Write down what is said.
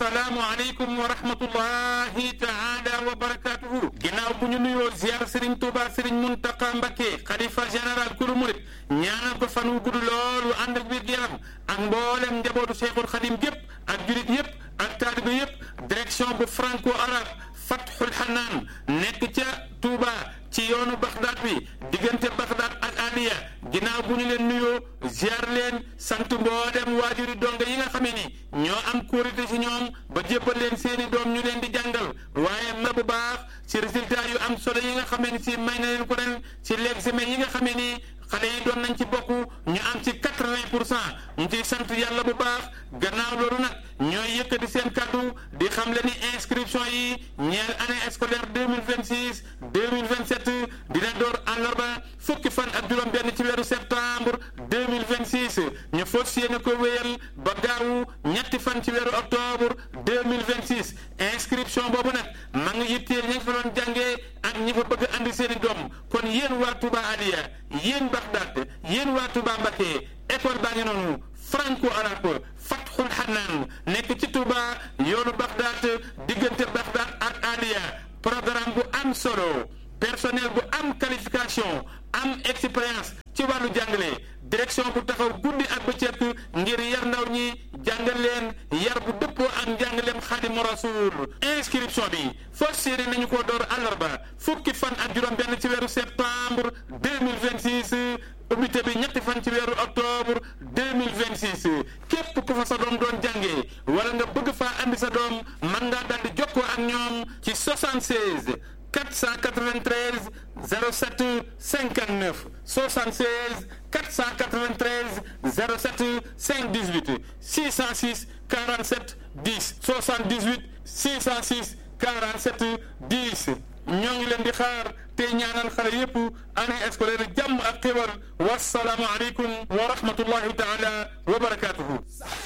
assalaamu aleykum wa rahmatullahi taala wa barakatuhu ginnaaw bu ñu nuyoo ziar Serigne Touba Serigne Mountakha Mbacké xalifa général kulu murit ñaanal ko fan wu gudd loolu ànd ak wér yaram ak mboolem njabootu Cheikhul Khadim gépp ak julit yépp ak taalibe yépp direction bu franco arabe Fathul Hanaan nekk ca Touba ci yoonu Bagdad bi diggante Bagdad ak Aliya ginnaaw bu ñu leen nuyoo ziar leen sant mboolem waajuri donga yi nga xamee ni ñoo am kóorite ci ñoom ba jébbal leen seeni doom ñu leen di jàngal waaye ma bu baax ci résultat yu am solo yi nga xamee ni si may na leen ko ren ci l'examen yi nga xamee ni xale yi doon nañ ci bokk ñu am ci quatre-vingt pour cent ñu ciy sant yàlla bu baax gannaaw loolu nag ñooy yëkkati seen kàddu di xam le ni inscription yi ñeel année scolaire deux mille vingt six deux mille vingt sept dina door àllarba fukki fan ak juróom-benn ci weeru septembre deux mille vingt six ñu fas yéene ko wéyal ba gaawu ñetti fan ci weeru octobre deux mille vingt six inscription boobu nag ma ngi yitteel ñi fa doon jàngee ak ñi fa bëgg andi seen i doom kon yéen waa Touba Aliya yéen Bagdad yéen waa Touba Mbacké école baa ngi noonu franco arabe Fathul Hanaan nekk ci Touba yoonu Bagdad diggante Bagdad ak Aliya programme bu am solo personnel bu am qualification am expérience ci wàllu jàngale direction bu taxaw guddi ak bëccëg ngir yar ndaw ñi jàngal leen yar bu dëppoo ak njàngaleem Xaadimu Rasuul inscription bi fas yéene nañu ko door àllarba fukki fan ak juróom-benn ci weeru septembre deux mille vingt six ubbite bi ñetti fan ci weeru octobre deux mille vingt six képp ku fa sa doom doon jàngee wala nga bëgg faa andi sa doom mën ngaa daal di jokkoo ak ñoom ci 76 493 07 59 76 493 07 518 606 47 10 78 606 47 10 ñoo ngi leen di xaar te ñaanal xale yépp année scolaire jàmm ak xéwal wasalaamu aleykum wa rahmatullahi taala wa barakatuhu